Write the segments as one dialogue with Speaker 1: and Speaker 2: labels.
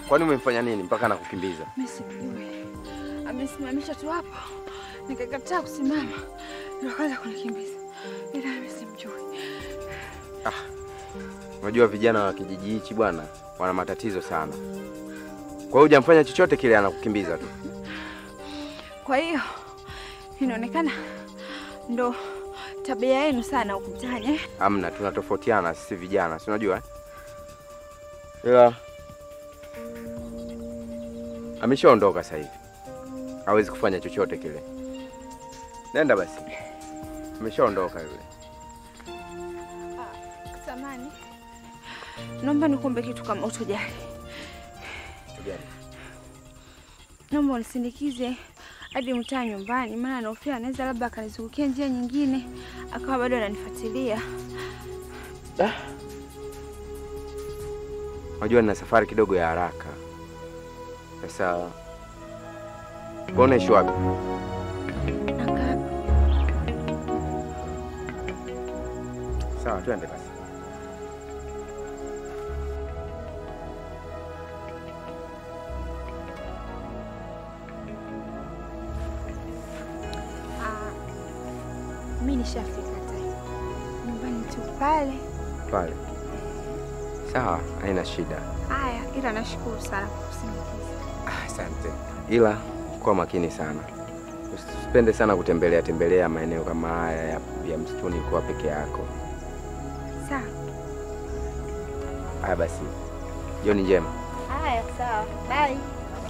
Speaker 1: Kwani umemfanya nini mpaka anakukimbiza?
Speaker 2: Mimi simjui. Amesimamisha tu hapo. Nikakataa kusimama. Ndio akaanza kunikimbiza. Ila mimi simjui.
Speaker 1: Unajua vijana wa kijiji hichi bwana wana matatizo sana. Kwa hiyo hujamfanya chochote kile, anakukimbiza tu.
Speaker 2: Kwa hiyo inaonekana ndo tabia yenu sana huku mtaani. eh?
Speaker 1: Amna, tunatofautiana sisi vijana, si unajua? eh? Ila ameshaondoka sasa hivi, hawezi kufanya chochote kile. Nenda basi, ameshaondoka yule.
Speaker 2: Samani, naomba nikuombe kitu kama utojali. Naomba unisindikize hadi mtaa nyumbani, maana naofia anaweza labda akanizungukia njia nyingine akawa bado ananifuatilia.
Speaker 1: Unajua nina safari kidogo ya haraka. Sasa wewe unaishi wapi? Sawa, twende basi.
Speaker 2: Ah, mi nishafika tayari nyumbani tu pale.
Speaker 1: Pale. Sawa, haina shida.
Speaker 2: Haya, ila nashukuru sana kwa kusindikiza.
Speaker 1: Ah, Asante. Ila kuwa makini sana, usipende sana kutembelea tembelea maeneo kama haya ya, ya msituni kuwa peke yako.
Speaker 2: Sawa.
Speaker 1: Haya basi, jioni njema.
Speaker 2: Haya, sawa. Bye.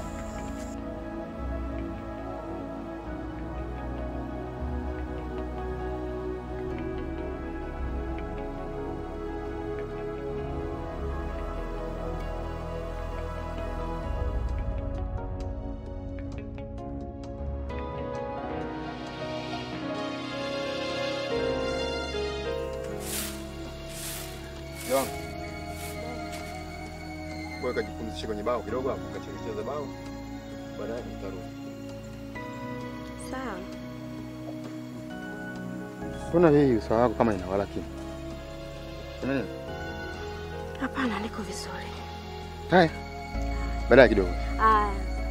Speaker 3: John. Wewe kajipumzishe kwenye bao kidogo hapo, kachezecheza bao. Baadaye nitarudi.
Speaker 2: Sawa.
Speaker 3: Mbona hii uso wako kama inawala kitu? Kuna nini?
Speaker 2: Hapana, niko vizuri.
Speaker 3: Haya. Baadaye kidogo.
Speaker 2: Haya.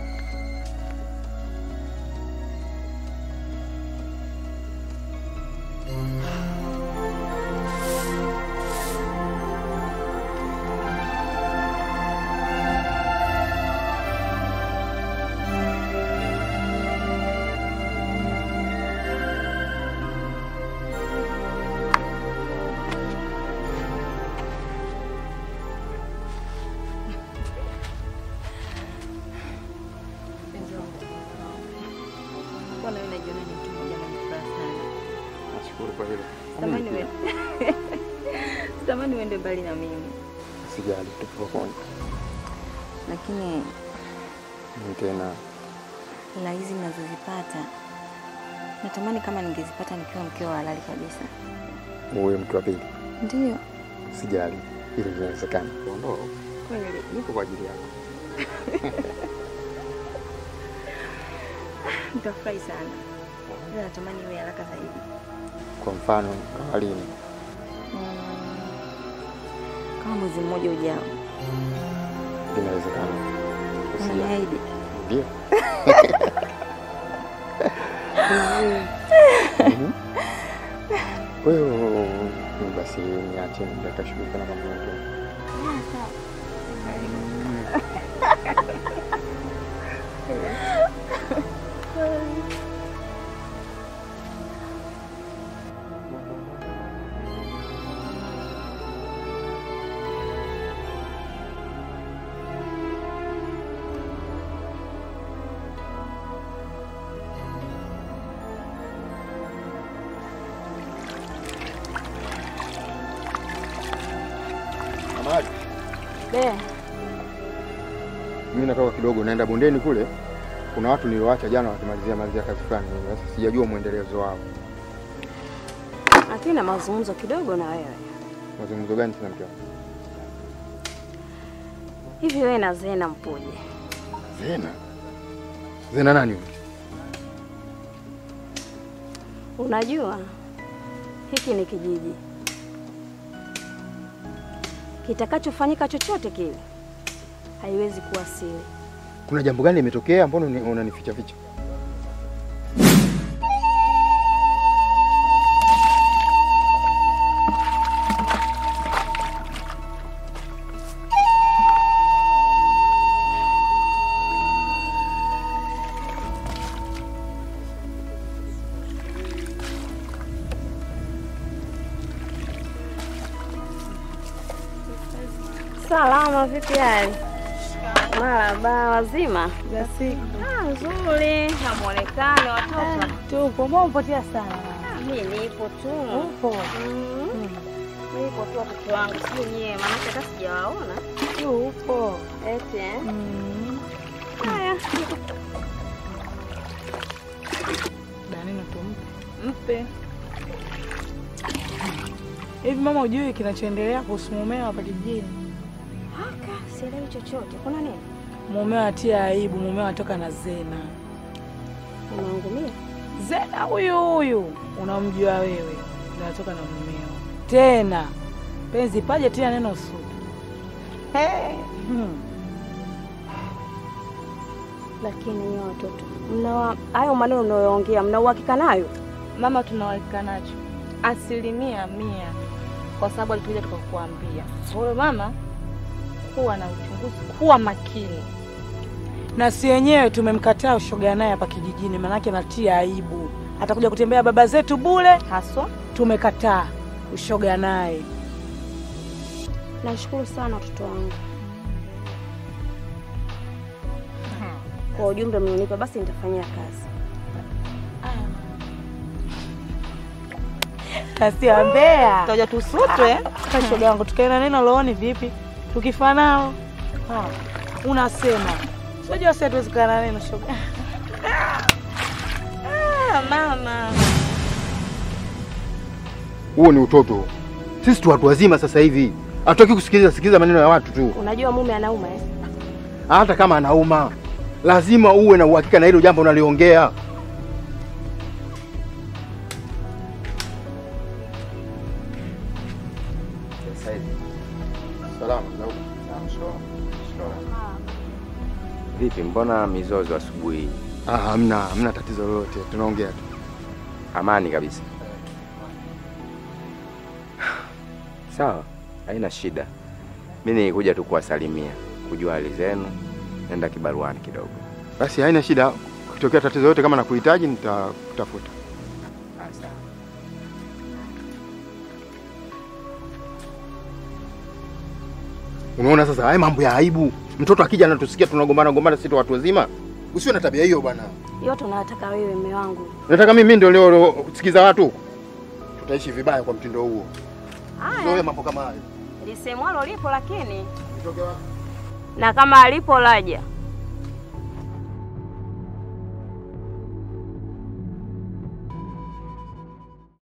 Speaker 4: Mbona wewe unajiona ni mtu mmoja mwenye furaha sana?
Speaker 3: Nashukuru kwa hilo.
Speaker 4: Sitamani uende. Sitamani uende mbali na mimi.
Speaker 3: Sijali, tupo pamoja.
Speaker 4: Lakini
Speaker 3: Ni tena
Speaker 4: hela hizi ninazozipata natamani kama ningezipata nikiwa mkeo wa halali kabisa.
Speaker 3: uwe mtu wa pili.
Speaker 4: Ndio.
Speaker 3: Sijali, hilo linawezekana. Ondoa.
Speaker 4: Kweli.
Speaker 3: Niko kwa ajili yako.
Speaker 4: Nitafurahi sana. Ila natamani iwe haraka zaidi.
Speaker 3: Kwa mfano, kama lini?
Speaker 4: Mm. Kama mwezi mmoja ujao.
Speaker 3: Inawezekana. Usijali.
Speaker 4: Unaniahidi?
Speaker 3: Ndio. Mhm. Wewe basi niache nitakashughulika na mambo mengine. Amali,
Speaker 4: Be,
Speaker 3: mimi natoka kidogo naenda bondeni kule. Kuna watu nilioacha jana wakimalizia malizia kazi fulani. Sasa sijajua mwendelezo wao.
Speaker 4: lakini na mazungumzo kidogo na wewe.
Speaker 3: Mazungumzo gani tena mke wangu?
Speaker 4: Hivi wewe na Zena mpoje?
Speaker 3: Zena. Zena nani huyo?
Speaker 4: Unajua hiki ni kijiji, kitakachofanyika chochote kile
Speaker 5: haiwezi kuwa siri.
Speaker 3: Kuna jambo gani limetokea? Mbona uni- unanificha ficha?
Speaker 5: Salama, vipi hali? Maraba, wazima? Ah, nzuri. Na muonekano watoto?
Speaker 6: Tupo, mbona umepotea sana?
Speaker 5: Mimi nipo tu.
Speaker 6: Upo.
Speaker 5: Mm. Nipo tu watoto wangu, sio nyie, maana hata sijawaona.
Speaker 6: Tupo.
Speaker 5: Eti eh?
Speaker 6: Mm.
Speaker 5: Haya,
Speaker 6: Danino tumpe.
Speaker 5: mpe.
Speaker 6: Hivi mama, ujui kinachoendelea kuhusu mumeo hapa kijijini?
Speaker 5: Haka, sielewi chochote. Kuna nini?
Speaker 6: Mumeo atia aibu, mumeo atoka na Zena.
Speaker 5: Unaangumia?
Speaker 6: Zena huyu huyu unamjua wewe, ndio atoka na mumeo tena. Penzi paje tia neno sutu. Hey. Hmm.
Speaker 5: Lakini nyie watoto, mna hayo maneno unayoongea, mna uhakika nayo?
Speaker 7: Mama, tunawakika nacho asilimia mia, kwa sababu alituja tukakuambia. Kwa hiyo mama, kuwa na uchunguzi, kuwa makini.
Speaker 6: Na si wenyewe tumemkataa ushoga naye hapa kijijini, manake natia aibu. Atakuja kutembea baba zetu bure,
Speaker 5: Haswa
Speaker 6: tumekataa ushoga naye.
Speaker 5: nashukuru sana watoto wangu kwa ujumbe mlionipa, basi nitafanyia kazi.
Speaker 6: Kasia mbea.
Speaker 7: Tutaja tusutwe.
Speaker 6: Sasa shoga yangu tukaenda neno looni vipi? Tukifa nao. Ha. Unasema. Unajua sasa tuwezi kukaa na neno shoga.
Speaker 7: Ah, mama.
Speaker 3: Huo ni utoto. Sisi tu watu wazima sasa hivi, hatutaki kusikiliza sikiliza maneno ya watu tu.
Speaker 5: Unajua mume anauma eh?
Speaker 3: Hata kama anauma, lazima uwe na uhakika na hilo jambo unaliongea. Salama,
Speaker 1: Vipi, mbona mizozo asubuhi hii?
Speaker 3: Ah, hamna, hamna tatizo lolote, tunaongea tu.
Speaker 1: Amani kabisa. Sawa, haina shida. Mimi nilikuja tu kuwasalimia, kujua hali zenu, nenda kibaruani kidogo.
Speaker 3: Basi haina shida, kutokea tatizo lolote kama nakuhitaji nitakutafuta.
Speaker 1: Ah, sawa.
Speaker 3: Unaona sasa, haya mambo ya aibu. Mtoto akija anatusikia tunagombana gombana, sisi tu watu wazima. Usiwe na tabia hiyo bwana.
Speaker 5: Yote unayotaka wewe, mume wangu.
Speaker 3: Nataka mimi ndio leo leo sikiza watu huko. Tutaishi vibaya kwa mtindo huo. Zoe
Speaker 5: Haya,
Speaker 3: mambo kama hayo.
Speaker 5: lisemwalo lipo, lakini
Speaker 3: Nitoke wapi?
Speaker 5: na kama alipo laja